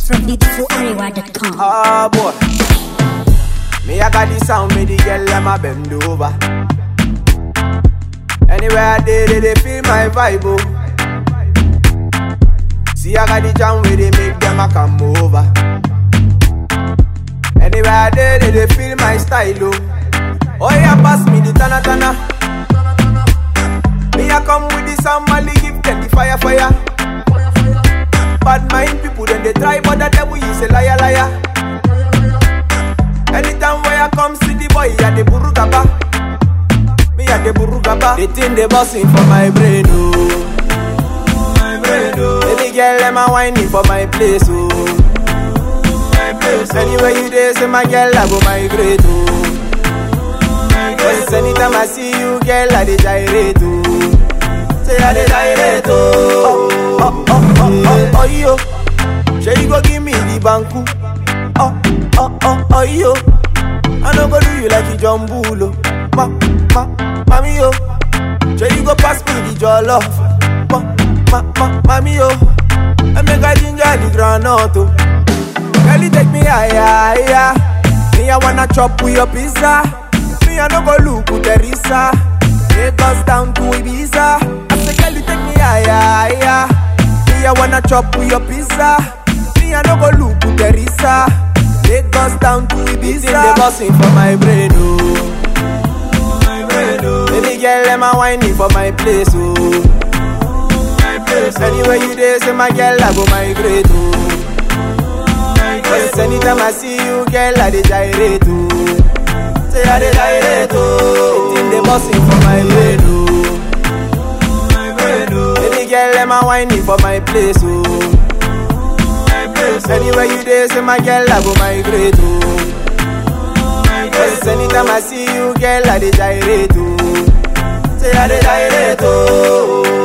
from beautifularewa.com. Oh boy. Me I got the sound, me the girl them a bend over. Anywhere I did, they, they feel my vibe, oh. See I got the jam where they make them a come over. Anywhere I did, they, they feel my style, oh. Oh yeah, pass me the tana tana. Me I come with the sound, Mali give them the fire fire. Bad mind people, then they try, but the devil is a liar liar. Anytime where I come see the boy, yeah, the burugaba. Me yeah, the burugaba. They think they bossing for my brain, oh. My brain, oh. Baby girl, them a whining for my place, oh. My place, oh. Anywhere you there, say my girl, I go migrate, oh. Cause anytime I see you, girl, I dey gyrate, oh. Say I dey gyrate, oh. Oh, oh, oh, oh, oh, oh, yo. Say you go give me the banku. Oh, oh, oh, oh, yo. I no go do you like a jumbulo. Ma, ma, mami, yo. Say you go pass me the jollof. Ma, ma, ma, mami, yo. I make a ginger the granite, oh. Girl, you take me higher, higher. Me, I wanna chop with your pizza. Me, I no go look with Teresa. Take us down to Ibiza. I say, girl, you take me higher, higher. Me, I wanna chop with your pizza. Me, I no go look with Teresa. Take us down to Ibiza. They bossing for my brain, oh. My brain, oh. Baby girl, them a whining for my place, oh. My place, oh. Anywhere you there, say my girl, I go migrate, oh. Cause anytime I see you, girl, I dey gyrate, oh. Say I dey gyrate, oh. They think they bossing for my brain, oh. My brain, oh. Baby girl, them a whining for my place, oh. My place, oh. Anywhere you there, say my girl, I go migrate, oh. Cause anytime I see you, girl, I dey gyrate, oh. Say I dey gyrate, oh.